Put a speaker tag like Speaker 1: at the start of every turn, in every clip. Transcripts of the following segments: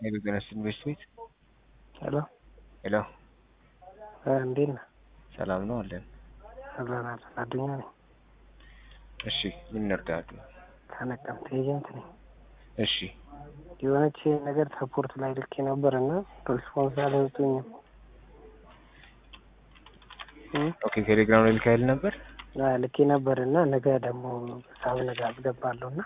Speaker 1: የቢዝነስ ኢንቨስት ቤት
Speaker 2: ሄሎ
Speaker 1: ሄሎ፣
Speaker 2: እንዴት ነህ?
Speaker 1: ሰላም ነው አለን።
Speaker 2: አለን አለን። አዱኛ ነኝ
Speaker 1: እሺ፣ ምን እንርዳሉ?
Speaker 2: ከነቀምት ኤጀንት ነኝ።
Speaker 1: እሺ፣
Speaker 2: የሆነች ነገር ሰፖርት ላይ ልኬ ነበር እና ሪስፖንስ አልሰጡኝም።
Speaker 1: ኦኬ። ቴሌግራም ላይ ልካይል ነበር።
Speaker 2: አዎ፣ ልኬ ነበር እና ነገ ደግሞ ሳብ ነገ አስገባለሁ እና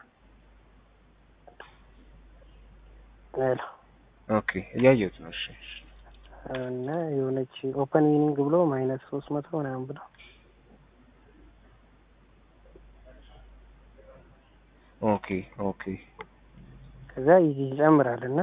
Speaker 2: ሄሎ
Speaker 1: ኦኬ፣ እያየሁት ነው። እሺ፣
Speaker 2: እና የሆነች ኦፐን ዊኒንግ ብሎ ማይነስ ሶስት መቶ ምናምን ብሎ
Speaker 1: ኦኬ ኦኬ
Speaker 2: ከዛ ይጨምራል እና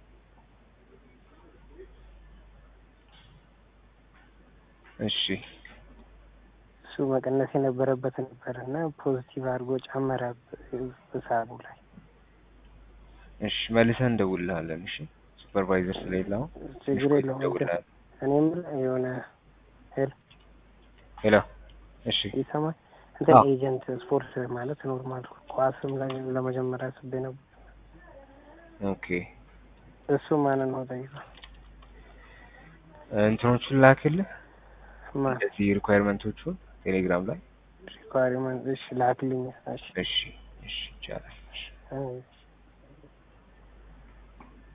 Speaker 1: እሺ
Speaker 2: እሱ መቀነስ የነበረበት ነበር እና ፖዚቲቭ አድርጎ ጨመረ በሳቡ ላይ።
Speaker 1: እሺ፣ መልሰን እንደውልልሃለን። እሺ፣ ሱፐርቫይዘር ስለሌለ አሁን
Speaker 2: ችግር የለውም።
Speaker 1: እንደውልልሃለን።
Speaker 2: እኔ የምልህ የሆነ ሄል
Speaker 1: ሄሎ፣ እሺ፣
Speaker 2: ይሰማል እንትን
Speaker 1: አዎ።
Speaker 2: ኤጀንት ስፖርት ማለት ኖርማል ኳስም ላይ ለመጀመሪያ አስቤ ነበር።
Speaker 1: ኦኬ።
Speaker 2: እሱ ማንን ነው ጠይቀው
Speaker 1: እንትኖቹን ላክልህ፣
Speaker 2: ማን
Speaker 1: እንደዚህ ሪኳየርመንቶቹን ቴሌግራም ላይ።
Speaker 2: ሪኳሪመንት እሺ ላክልኝ። እሺ
Speaker 1: እሺ፣ እሺ፣ ይቻላል። እሺ።
Speaker 2: እሺ